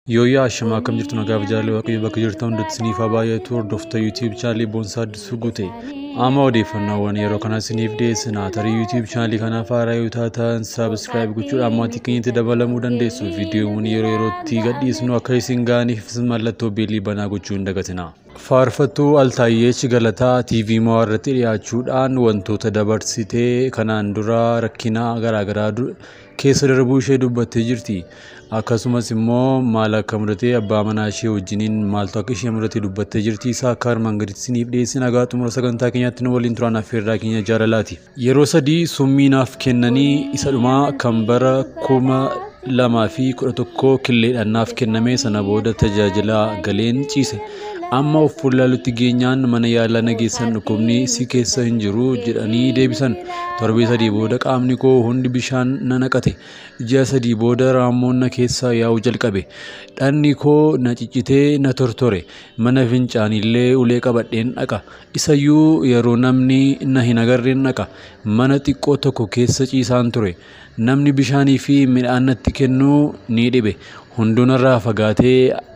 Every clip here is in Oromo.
Yooyyaa Ashamaa akkam jirtu nagaa jaalala waaqayyo bakka jirtan hundatti isiniif haa baay'atu hordofta yuutiib chaanalii boonsaa addisuu guute amma odeeffannoowwan yeroo kana isiniif dhiyeessina tarii yuutiib chaanalii kanaaf haaraa yoo taatan saabskraayib gochuudhaan maatii keenyatti dabalamuu dandeessu viidiyoowwan yeroo yerootti gadhiisnu akka isin ga'aniif mallattoo beellii banaa gochuu hin dagatina. faarfattuu Altaayeech Galataa TV Mo'aa irratti dhiyaachuudhaan wantoota dabarsitee kanaan dura rakkina garaagaraa keessa darbuu ishee dubbattee jirti. Akkasumas immoo maal akka mudatee abbaa manaa ishee wajjiniin maaltu akka ishee mudate dubbattee jirti. Isaa akka armaan gaditti isiniif dhiyeessina nagaa xumura sagantaa keenyaatti nu waliin turan affeerraa keenya jaalalaati. Yeroo sadii summii naaf kennanii isa dhumaa kan bara kuma lamaa fi kudha tokko killeedhaan naaf kenname sana booda tajaajila galeen ciise. amma of fuullaalutti geenyaan mana yaalaa nageessan dhukkubni si keessa hin jiru jedhanii deebisan torbee sadii booda qaamni koo hundi bishaan na naqate ji'a sadii booda raammoon na keessa yaa'u jalqabe dhanni koo na ciccitee na tortore mana fincaanillee ulee qabadheen dhaqa isayyuu yeroo namni na hin agarreen dhaqa mana xiqqoo tokko keessa ciisaan ture namni bishaanii fi midhaan natti kennuu ni dhibe hundunarraa fagaatee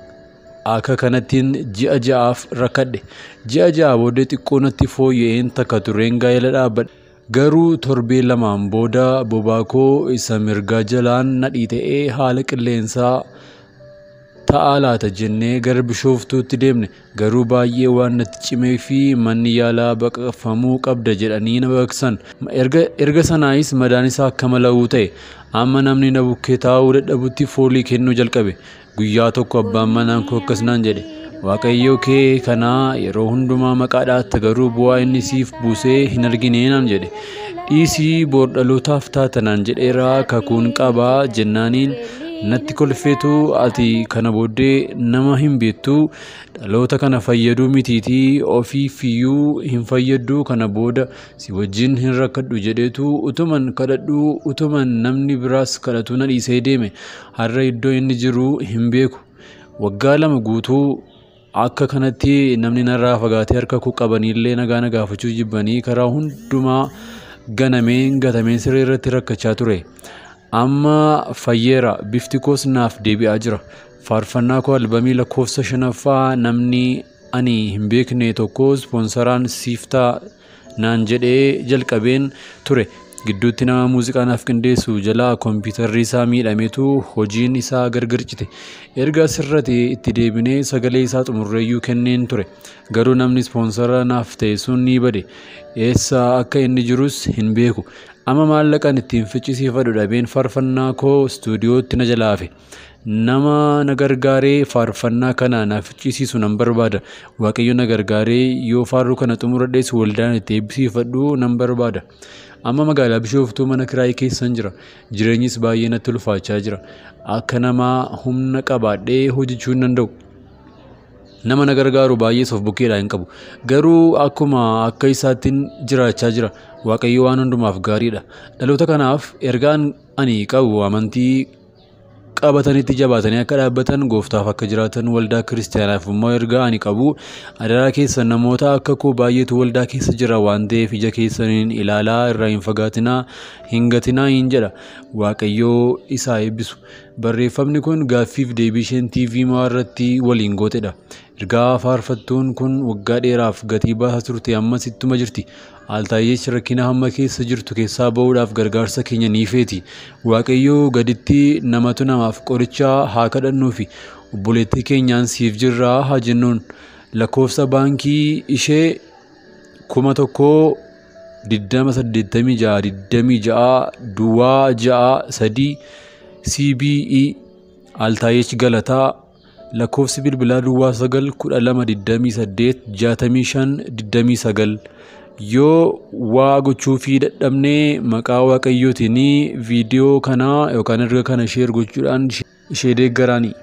akka kanattiin ji'a ja'aaf rakkadhe ji'a ja'a booddee xiqqoo natti fooyya'een takka tureen gaa'ela dhaabbadhe garuu torbee lamaan booda bobaa koo isa mirgaa jalaan nadhii ta'ee haala qilleensaa ta'aa laata jennee gara bishooftuutti deemne garuu baay'ee waan natti cimee fi manni yaalaa baqaqfamuu qabda jedhanii na baqsan erga sanaayis madaan isaa akka mala'uu ta'e amma namni na bukkee taa'uu dadhabutti foolii kennuu jalqabe guyyaa tokko abbaan manaan koo akkas naan jedhe waaqayyo kee kanaa yeroo hundumaa maqaadhaatta garuu bu'aa inni siif buusee hin argine naan jedhe dhiisii boordhalootaaf taatanaan jedheeraa kakuun qabaa jennaaniin natti kolfeetu ati kana booddee nama hin beektu dhaloota kana fayyaduu mitiitii ofiifiyyuu hin fayyaddu kana booda si wajjin hin rakkadhu jedheetu utuman kadhadhu utuman namni biraas kadhatu na dhiisee deeme har'a iddoo inni jiru hin beeku waggaa lama guutuu akka kanatti namni narraa fagaatee harka koo qabaniillee nagaa na gaafachuu jibbanii karaa hundumaa ganameen gatameen siree irratti rakkachaa ture. amma fayyeera bifti koos naaf deebi'aa jira faarfannaa koo albamii lakkoofsa shanaffaa namni ani hin beekne tokko ispoonsaraan siiftaa naan jedhee jalqabeen ture gidduutti nama muuziqaa naaf qindeessu jalaa kompiitarri isaa miidhametu hojiin isaa gargar cite erga asirratti itti deebinee sagalee isaa xumurreeyyuu kenneen ture garuu namni ispoonsara naaf ta'e sun ni bade eessa akka inni jirus hin beeku amma maallaqan ittiin ficcisiifadhu dhabeen faarfannaa koo istuudiyootti na jalaafe nama na gargaaree faarfannaa kana na ficcisiisu nan barbaada waaqayyo na gargaaree yoo faaruu kana xumuradhees waldaan itti eebbisiifadhu nan barbaada amma magaalaa bishooftuu mana kiraayii keessan jira jireenyis baay'ee natti ulfaachaa jira akka namaa humna qabaadhee hojjechuu hin danda'u nama na gargaaru baay'ees of bukkeedhaa hin qabu garuu akkuma akka isaattiin jiraachaa jira waaqayyo waan hundumaaf gaariidha dhaloota kanaaf ergaan ani qabu amantii qabatanitti jabaatanii akka dhaabbatan gooftaaf akka jiraatan waldaa kiristaanaaf immoo ergaa ani qabu adaraa keessa namoota akka koo baay'eetu waldaa keessa jira waan ta'eef ija keessaniin ilaalaa irraa hin fagaatinaa hin gatinaa hin jedha waaqayyoo isaa eebbisu barreeffamni kun gaaffiif deebii isheen TV Mo'aa irratti waliin gootedha. Ergaa faarfattuun kun waggaa dheeraaf gatii baasaa turte ammas ittuma jirti. Altaayeech rakkina hamma keessa jirtu keessaa ba'uudhaaf gargaarsa keenya ni feeti. Waaqayyoo gaditti namatu namaaf qoricha haa kadhannuufi obboleettii keenyaan siif jirraa haa jennuun lakkoofsa baankii ishee kuma tokkoo digdama saddeettamii ja'a digdamii ja'a duwwaa ja'a sadii CBE Altaayeech Galataa lakkoofsi bilbilaa duwwaa sagal kudha lama digdamii saddeet jaatamii shan digdamii sagal yoo waa gochuu fi dadhabnee maqaa waaqayyootiin viidiyoo kanaa yookaan erga kana sheer gochuudhaan ishee deeggaraanii.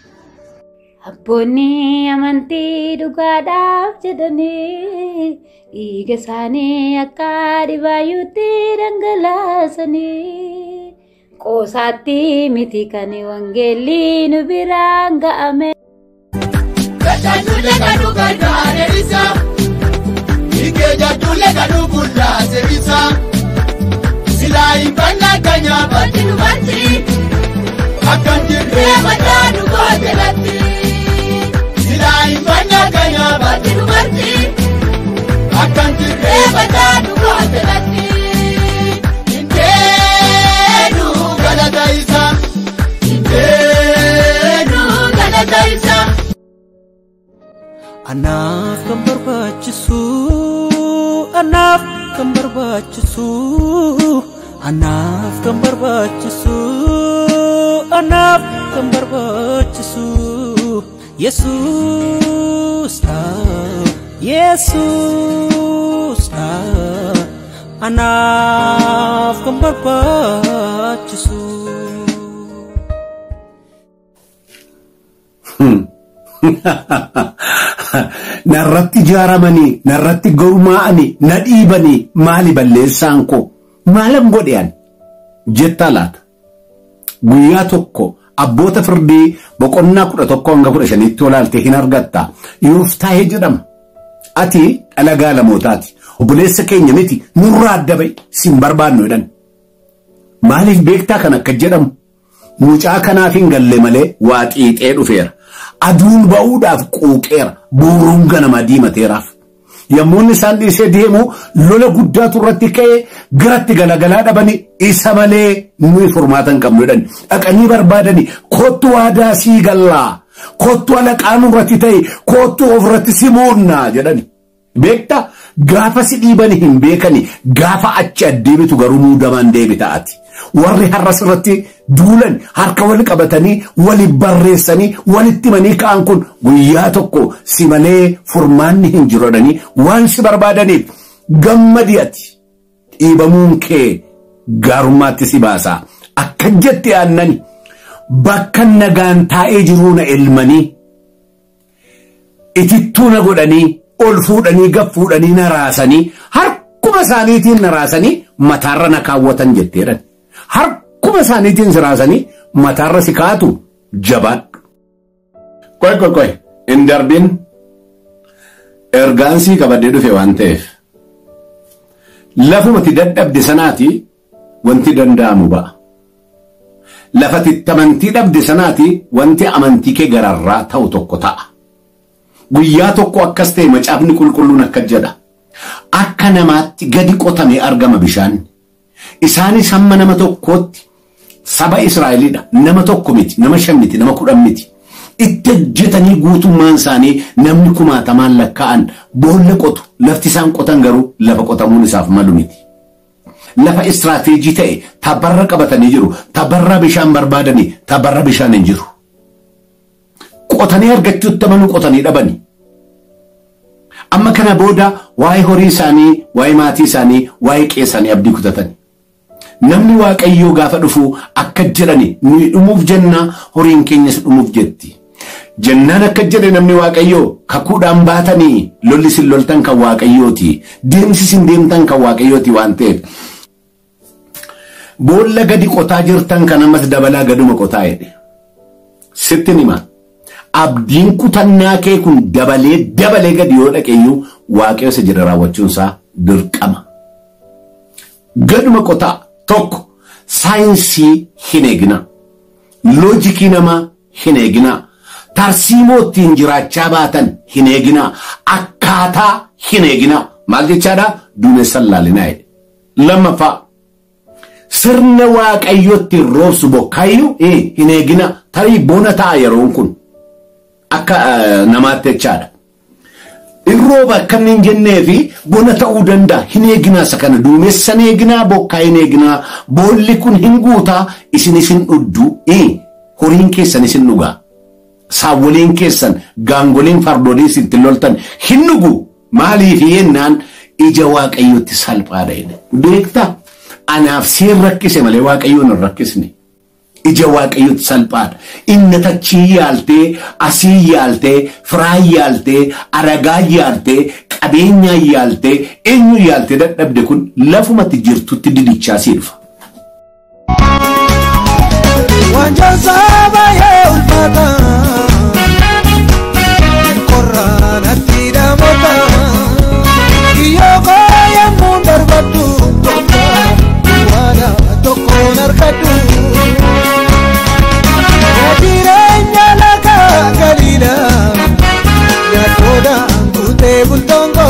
Abboonni amantii dhugaadhaaf jedhanii dhiiga isaanii akka dhibaayyuutti dhangalaasanii qoosaatti miti kan wangeelli nu biraan ga'ame. Tajaajilli kadhu gargaara isa. Ikeja tule kadhu bullaase isa. Silaa hin banna kanya batti nu batti. Akkan jirree mataa nu goote Anaaf kan barbaachisu anaaf kan barbaachisu anaaf kan barbaachisu anaaf kan barbaachisu Yesuus Yesuus anaaf kan barbaachisu. narratti ijaaramanii narratti gurmaa'anii na dhiibanii maali balleessaan koo maalan godhean jetta laata guyyaa tokko abboota firdii boqonnaa kudha tokko hanga kudha shanitti olaalte hin argatta yooftaahee jedhama ati dhalagaa lamootaati obboleessa keenya miti nurraa adda ba'i sin barbaannu jedhan maaliif beektaa kan akka jedhamu mucaa kanaaf hin galle malee waa xiixee dhufeera aduun ba'uudhaaf quuqeera booruun ganamaa diimateeraaf yommuu inni isaan dhiisee deemu lola guddaatu irratti ka'ee garatti galagalaa dhabani isa malee nuyi furmaata hin qabnu jedhani dhaqanii barbaadani kottu waadaa sii gallaa kottu alaqaan irratti ta'e kottu ofirratti si muunna jedhani beekta gaafa si dhiibani hin beekani gaafa achi addeebitu garuu muudamaan deebita'ati warri har'as irratti duulan harka wal qabatanii wali barreessanii walitti manii ka'an kun guyyaa tokko si malee furmaanni hin jirodhanii waan si barbaadaniif gammadi ati dhiibamuun kee gaarummaatti si baasaa akka jetti aannani bakka nagaan taa'ee jiruu na elmanii itittuu na godhanii ol fuudhanii gad fuudhanii na raasanii harkuma isaaniitiin na raasanii mataarra na kaawwatan jetteedhan harkuma isaaniitiin si raasanii mataarra si kaatu jabaadhu. Qoy qoy qoy hin darbin ergaansii qabadee dhufe waan ta'eef lafumati dadhabde sanaati wanti danda'amu ba'a. Lafati amantii dhabde sanaati wanti amantii kee gararraa ta'u tokko ta'a. Guyyaa tokko akkas ta'e macaafni qulqulluun akka jedha. Akka namaatti gadi qotame argama bishaan. Isaanis hamma nama tokkootti saba Israa'elidha. Nama tokko miti, nama shan miti, nama kudhan miti. Itti hojjetanii guutummaan isaanii namni kumaatamaan lakkaa'an boolla qotu. Lafti isaan qotan garuu lafa qotamuun isaaf malu miti. Lafa istiraateejii ta'e tabarra qabatanii jiru. Tabarra bishaan barbaadanii tabarra bishaan hin jiru. Qotanii argachuutti amanuu qotanii dhabani. Amma kana booda waa'ee horii isaanii, waa'ee maatii isaanii, waa'ee qe'ee isaanii abdii kutatani. Namni waaqayyoo gaafa dhufu akka jedhani nuyi dhumuuf jenna horiin keenyas dhumuuf jetti. Jennaan akka jedhe namni waaqayyoo kakuudhaan baatanii lolli sin loltan kan waaqayyooti. Deemsi sin deemtan kan waaqayyooti waan ta'eef. Boolla gadi qotaa jirtan kan ammas dabalaa gaduma qotaa jedhe. Sitti nima. Abdiin kutannaa kee kun dabalee dabalee gadi yoo dhaqeeyyuu waaqayyo isa jedha raawwachuunsaa dirqama. Gaduma qotaa tokko saayinsii hin eegina. Loojikii namaa hin eegina. Tarsiimoo ittiin jiraachaa baatan hin eegina. Akkaataa hin eegina. Maal jechaadha? Duumessan laalinaa jedhe. Lammaffaa. Sirna waaqayyootti roobsu bokkaayyuu hin eegina. Tarii bona ta'a yeroon kun. Akka namaatti jechaadha. In rooba akka inni hin jennee fi bona ta'uu danda'a. Hin eeginaa isa kana duumessan eeginaa bokkaa hin eeginaa. Boolli kun hin guutaa isin isin dhuddu. Horiin keessan isin dhugaa. Saawwoliin keessan gaangoliin fardolii isin loltan hin dhugu. Maaliif yennaan ija waaqayyootti salphaadha jedhe. Beektaa? Anaaf seen rakkise malee waaqayyoon hin rakkisne. ija waaqayyootti salphaadha. Inni tachii yaaltee, asii yaaltee, firaa yaaltee, aragaa yaaltee, qabeenyaa yaaltee, eenyu yaaltee dadhabde kun lafumatti jirtutti didichaa sii dhufa. Wanjaasaa baay'ee ulfaata. Qorraan atti dhaamota. Kiyyoo baay'ee muun darbaddu. Tokko waada tokkoon harkaddu. Jireenya laga galiidha. Yaaddoodhaan guutee bultoon koo.